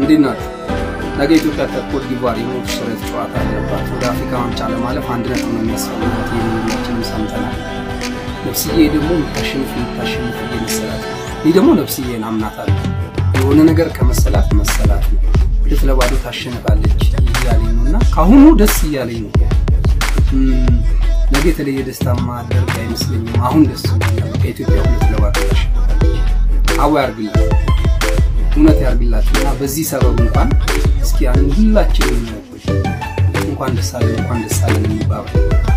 እንዴት ናችሁ? ነገ ኢትዮጵያ ከኮት ዲቫር የሞት ሽረት ጨዋታ አለባት። ወደ አፍሪካ ዋንጫ ለማለፍ አንድ ነጥብ ነው የሚያስፈልጋት። የሚላችንም ሰምተናል። ነፍስዬ ደግሞ የምታሸንፍ የምታሸንፍ እየመሰላት ይህ ደግሞ ነፍስዬን አምናታለሁ። የሆነ ነገር ከመሰላት መሰላት ነው። ሁለት ለባዶ ታሸንፋለች እያለኝ ነው እና ከአሁኑ ደስ እያለኝ ነው። ነገ የተለየ ደስታ ማደርግ አይመስለኝም። አሁን ደስ ይላል። ከኢትዮጵያ ሁለት ለባዶ ታሸንፋለች። አዋ ያርግላት፣ እውነት ያርግላችሁ እና በዚህ ሰበብ እንኳን እስኪ ያን ሁላችንም እንኳን ደስ አለን እንኳን ደስ አለን የሚባባል